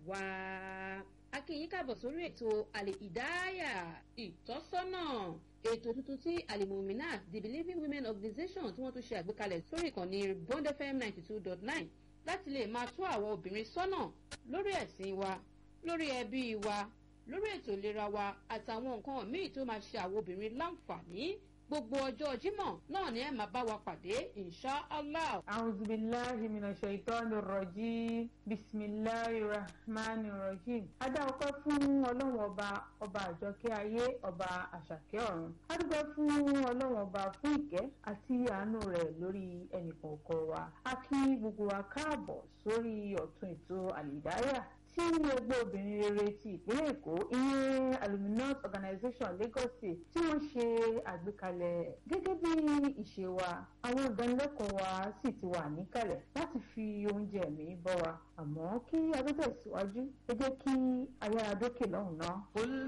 wá. a kí yín káàbọ̀ sórí ètò àlè ìdáyà ìtọ́sọ́nà ètò tuntun tí alimominat the believing women organization tí wọ́n tún ṣe àgbékalẹ̀ sórí ìkànnì bond fm ninety two dot nine láti lè máa tó àwọn obìnrin sọ́nà lórí ẹ̀sìn wa lórí ẹbí wa lórí ètò ìlera wa àtàwọn nǹkan míì tó máa ṣe àwọn obìnrin láǹfààní gbogbo ọjọ́ jímọ̀ náà ni ẹ máa bá wa pàdé insha allah. auzubillahi mina shaitani rajim bisimilahi rahmani rahim. adá ọpẹ́ fún ọlọ́run ọba ọba àjọkẹ́ ayé ọba àṣàkẹ́ ọ̀run. adúgbò fún ọlọ́run ọba fún ìkẹ́ àti àánú rẹ̀ lórí ẹnìkọ̀ọ̀kan wa. a kí gbogbo wa káàbọ̀ sórí ọ̀tún ètò àlìdáyà tí ẹgbẹ́ obìnrin rere ti ìpínlẹ̀ èkó ìyẹn aluminous organization lagos state tí wọ́n ṣe àgbékalẹ̀ gẹ́gẹ́ bí ìṣe wa àwọn ìdánilẹ́kọ̀ọ́ wa sì ti wà níkàlẹ̀ láti fi oúnjẹ mi bọ́ wa àmọ́ kí a tó tẹ̀síwájú ẹ jẹ́ kí ayára dókè lọ́hùn-ún náà.